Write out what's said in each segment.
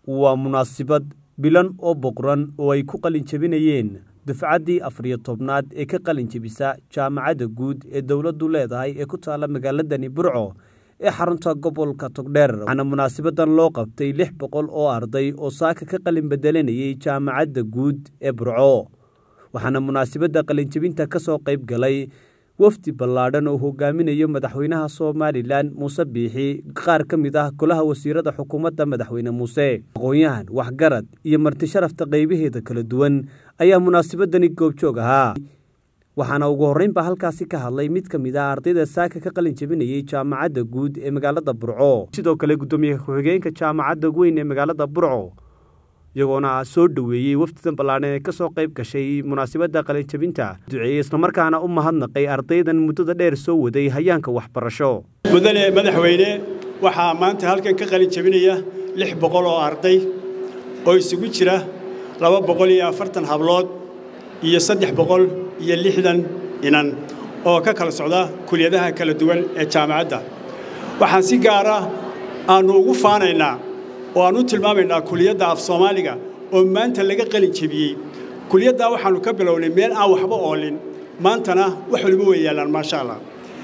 waa munaasabad bilan oo boqran oo ay ku qalin jebinayeen dufcaddii afariyo tobnaad ee ka qalin jebisa jaamacadda guud ee dowladdu leedahay ee ku taalla magaaladani burco ee xarunta gobolka togdheer waxaana munaasabadan loo qabtay lix boqol oo arday oo saaka ka qalin bedelanayay jaamacadda guud ee burco waxaana munaasabadda qalinjebinta ka soo qayb galay wafdi ballaadhan oo hogaaminayo madaxweynaha somalilan muuse biixi qaar ka mid ah golaha wasiirada xukuumadda madaxweyne muuse aqoon-yahan waxgarad iyo marti sharafta qaybaheeda kala duwan ayaa munaasabadani goobjoog ahaa waxaana ugu horreynba halkaasi ka hadlay mid ka mid ah ardayda saaka ka qalin jebinayay jaamacadda guud ee magaalada burco sidoo kale guddoomiye ku-xigeenka jaamacadda weyn ee magaalada burco iyagoona soo dhoweeyey wafdidan ballaadhan ee ka soo qayb gashay munaasabadda qalinjebinta duceeyey islamarkaana u mahadnaqay ardaydan muddada dheer soo waday hayaanka waxbarasho mudane madaxweyne waxaa maanta halkan ka qalin jebinaya lix boqol oo arday oo isugu jira laba boqol iyo afartan hablood iyo saddex boqol iyo lixdan inan oo ka kala socda kuliyadaha kala duwan ee jaamacadda waxaan si gaara aannu ugu faanaynaa oo aan u tilmaamaynaa kuliyadda af soomaaliga oo maanta laga qalin jebiyey kuliyaddaa waxaannu ka bilownay meel aan waxba oolin maantana wax waliba way yaallaan maasha allah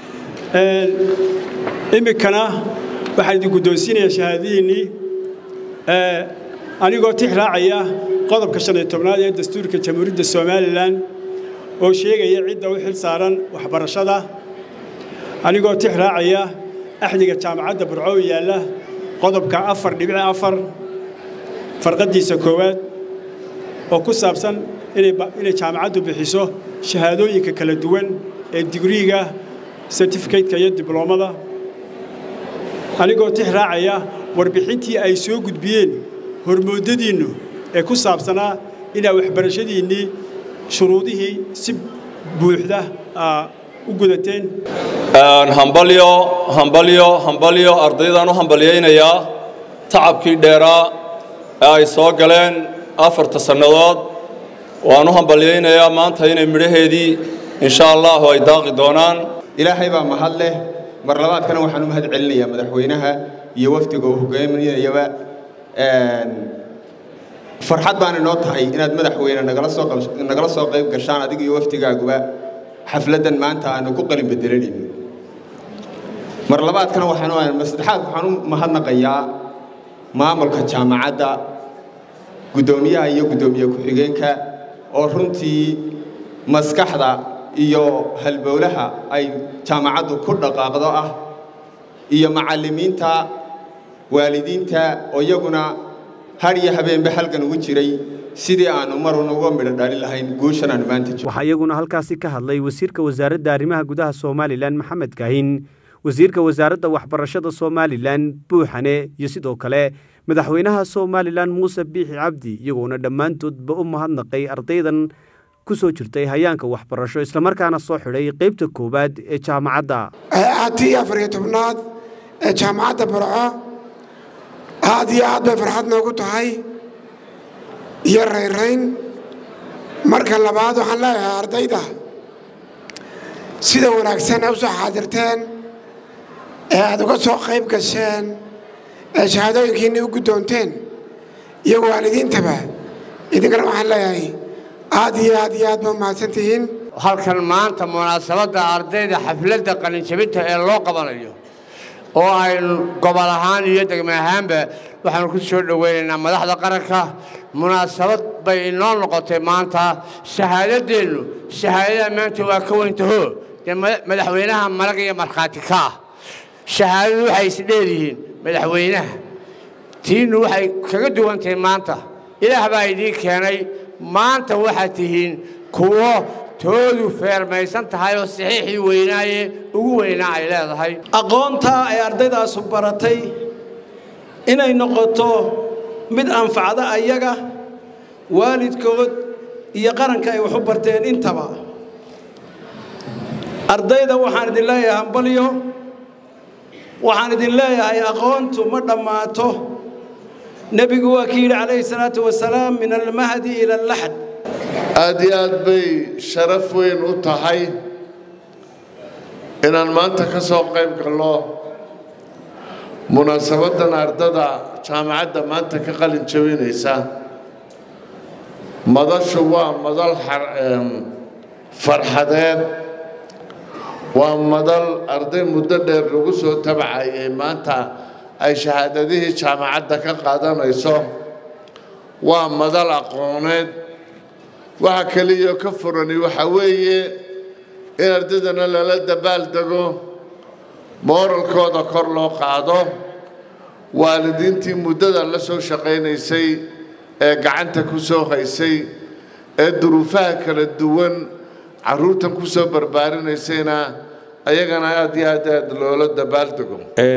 iminkana waxaan idin guddoonsiinayaa shahaadadiinnii anigoo tix raacaya qodobka shan iyo tobnaad ee dastuurka jamhuuriyadda somalilan oo sheegaya cidda u xil saaran waxbarashada anigoo tix raacaya axdiga jaamacadda burco yaalla qodobka afar dhibic afar farqaddiisa koowaad oo ku saabsan inay jaamacaddu bixiso shahaadooyinka kala duwan ee digriiga sertifikateka iyo dibloomada anigoo tix raacaya warbixintii ay soo gudbiyeen hormoodadiinnu ee ku saabsanaa inaa waxbarashadiinnii shuruudihii si buuxda u gudateen hambalyo hambalyo hambalyo ardaydaan u hambalyaynayaa tacabkii dheeraa ee ay soo galeen afarta sannadood waan u hambalyaynayaa maanta inay midhaheedii insha allahu ay daaqi doonaan ilaahay baa mahad leh mar labaadkana waxaan u mahad celinayaa madaxweynaha iyo wafdiga uu hogaaminayaba farxad baan inoo tahay inaad madaxweyne nagala soo qayb gashaan adiga iyo wafdigaaguba xafladdan maanta aanu ku qalin bedelanayno mar labaadkana waxaan saddexaad waxaan u mahadnaqayaa maamulka jaamacadda guddoomiyaha iyo guddoomiye ku-xigeenka oo runtii maskaxda iyo halbowlaha ay jaamacaddu ku dhaqaaqdo ah iyo macallimiinta waalidiinta oo iyaguna har iyo habeenba halgan ugu jiray sidii aannu marun uga midho dhalin lahayn guushan aanu maanta waxaa iyaguna halkaasi ka hadlay wasiirka wasaaradda arrimaha gudaha somalilan maxamed kaahin wasiirka wasaaradda waxbarashada somalilan buuxane iyo sidoo kale madaxweynaha somalilan muuse biixi cabdi iyagoona dhammaantoodba u mahadnaqay ardaydan ku soo jirtay hayaanka waxbarasho islamarkaana soo xidhay qaybta koowaad ee jaamacadda atii afariyo tobnaad ee jaamacadda burco aad iyo aad bay farxad noogu tahay iyo rayrayn marka labaad waxaan leeyahay ardayda sida wanaagsan ee u soo xaadirteen ee aad uga soo qayb gasheen ee shahaadooyinkiinni u guddoonteen iyo waalidiintaba idinkana waxaan leeyahay aad iyo aad iyo aad ba mahadsan tihiin halkan maanta munaasabadda ardayda xafladda qalinjabinta ee loo qabanayo oo aynu gobol ahaan iyo degme ahaanba waxaanu ku soo dhowaynaynaa madaxda qaranka munaasabad bay inoo noqotay maanta shahaadaddeennu shahaadada maanta waa ka weyntaho dee madaxweynaha marag iyo markhaati ka ah shahaadadu waxay isdheeryihiin madaxweynaha tiinnu waxay kaga duwantahay maanta ilaah baa idiin keenay maanta waxaad tihiin kuwo toodu feermaysan tahay oo saxiixii weynaaye ugu weynaa ay leedahay aqoontaa ay ardaydaasu baratay inay noqoto mid anfacda ayaga waalidkood iyo qaranka ay wax u barteen intaba ardayda waxaan idin leeyahay hambalyo waxaan idin leeyahay aqoontu ma dhammaato nebigu waa kii yidhi calayhi salaatu wasalaam min almahdi ila allaxd aad iyo aad bay sharaf weyn u tahay inaan maanta ka soo qayb galno munaasabadan ardada jaamacadda maanta ka qalin jabinaysa madashu waa madal farxadeed waa madal arday muddo dheer lagu soo tabcayay maanta ay shahaadadihii jaamacadda ka qaadanayso waa madal aqooneed waxa keliya ka furani waxa weeye in ardaydana lala dabaal dego mooralkooda kor loo qaado waalidiintii muddada la soo shaqaynaysay ee gacanta ku soo haysay ee duruufaha kala duwan carruurtan ku soo barbaarinaysayna ayagana aad iyo aad aad loola dabaaldego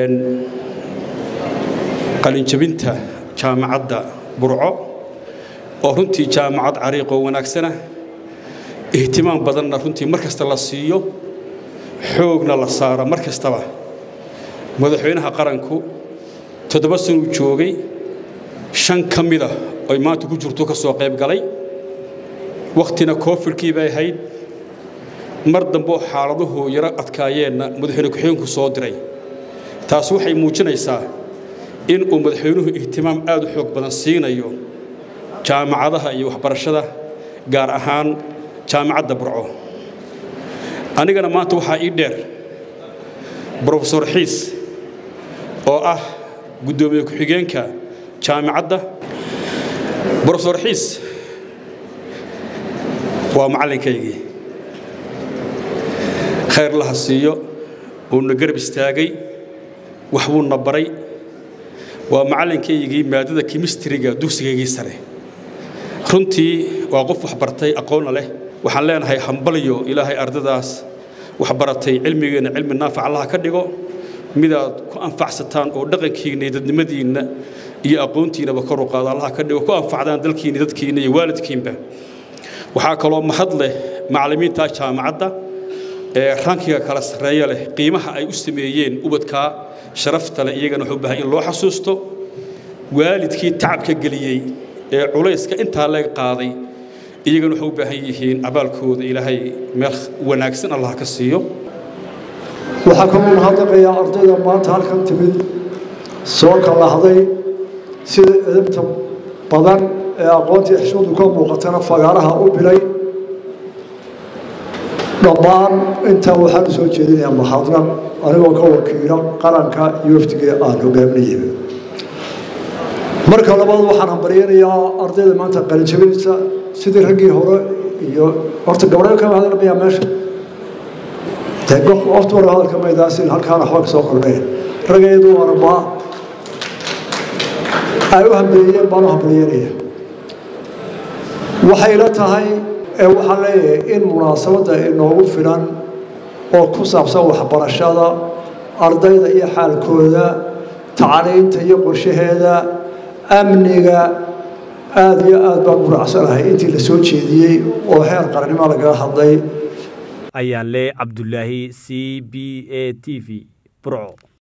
qalinjabinta jaamacadda burco oo runtii jaamacad cariiqoo wanaagsana ihtimaam badanna runtii mar kasta la siiyo xoogna la saaro mar kastaba madaxweynaha qaranku toddoba sanuu joogay shan ka mida oy maanta ku jirto ka soo qayb galay wakhtina koofidkii bay ahayd mar dambeoo xaaladuhu yaro adkaayeenna madaxweyne ku-xigeenku soo diray taas waxay muujinaysaa in uu madaxweynuhu ihtimaam aad u xoog badan siinayo jaamacadaha iyo waxbarashada gaar ahaan jaamacadda burco anigana maanta waxaa ii dheer brofesor xiis oo ah guddoomiye ku-xigeenka jaamacadda brofesor xiis waa macallinkaygii khayr laha siiyo uuna garab istaagay waxbuuna baray waa macallinkaygii maadada kimistriga dugsigaygii sare runtii waa qof waxbartay aqoonna leh waxaan leenahay hambalyo ilaahay ardadaas waxbaratay cilmigeenna cilmi naafac allaha ka dhigo midaad ku anfacsataan oo dhaqankiinna iyo dadnimadiinna iyo aqoontiinnaba kor u qaado allaha ka dhigo ku anfacdaan dalkiinna dadkiinna iyo waalidkiinba waxaa kaloo mahad leh macallimiinta jaamacadda ee rankiga kala sarreeya leh qiimaha ay u sameeyeen ubadkaa sharafta leh iyagana wuxuu u baahan in loo xasuusto waalidkii tacabka geliyey ee culayska intaa leeg qaaday iyagana waxay u baahan yihiin abaalkooda ilaahay meel wanaagsan allah ka siiyo waxaa kaloo mahadnaqayaa ardayda maanta halkan timid soo kalahday sida edabta badan ee aqoontii xishmadu ka muuqatana fagaaraha u bilay dhammaan intaa waxaan u soo jeedinayaa mahadnaq anigoo ka wakiila qaranka iyo wafdiga aan hogaaminayaba marka labaad waxaan hambaryanayaa ardayda maanta qalinjabinaysa sidii raggii hore iyo horta gabdhayo kama hadalmayaa meesha wafti wara hadalka maydaasin halkaana waxba ka soo kordheen raggeedu arabaa ay u hambeeyeen baan u hambalyanaya waxay la tahay ee waxaan leeyahay in munaasabadda inoogu filan oo ku saabsan waxbarashada ardayda iyo xaalkooda tacliinta iyo qorshaheeda amniga aada iyo aad baan muracsanahay intii la soo jeediyey oo heer qarannimo lagaga hadlay ayaan le cabdulaahi c b a t v burco